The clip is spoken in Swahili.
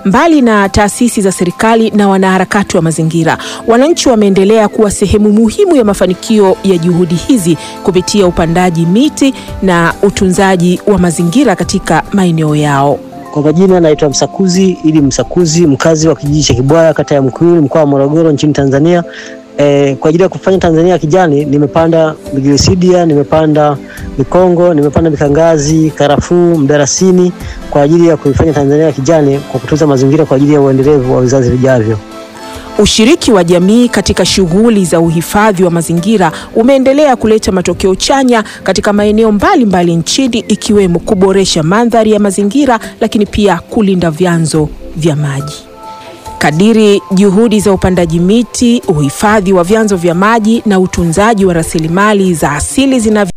Mbali na taasisi za serikali na wanaharakati wa mazingira, wananchi wameendelea kuwa sehemu muhimu ya mafanikio ya juhudi hizi kupitia upandaji miti na utunzaji wa mazingira katika maeneo yao. Kwa majina naitwa Msakuzi ili Msakuzi, mkazi wa kijiji cha Kibwaya, kata ya Mkuyuni, mkoa wa Morogoro, nchini Tanzania. E, kwa ajili ya kufanya Tanzania ya kijani nimepanda migirisidia, nimepanda mikongo, nimepanda mikangazi, karafuu, mdarasini kwa ajili ya kuifanya Tanzania ya kijani kwa kutunza mazingira kwa ajili ya uendelevu wa vizazi vijavyo. Ushiriki wa jamii katika shughuli za uhifadhi wa mazingira umeendelea kuleta matokeo chanya katika maeneo mbalimbali nchini ikiwemo kuboresha mandhari ya mazingira lakini pia kulinda vyanzo vya maji. Kadiri juhudi za upandaji miti, uhifadhi wa vyanzo vya maji na utunzaji wa rasilimali za asili zinavyo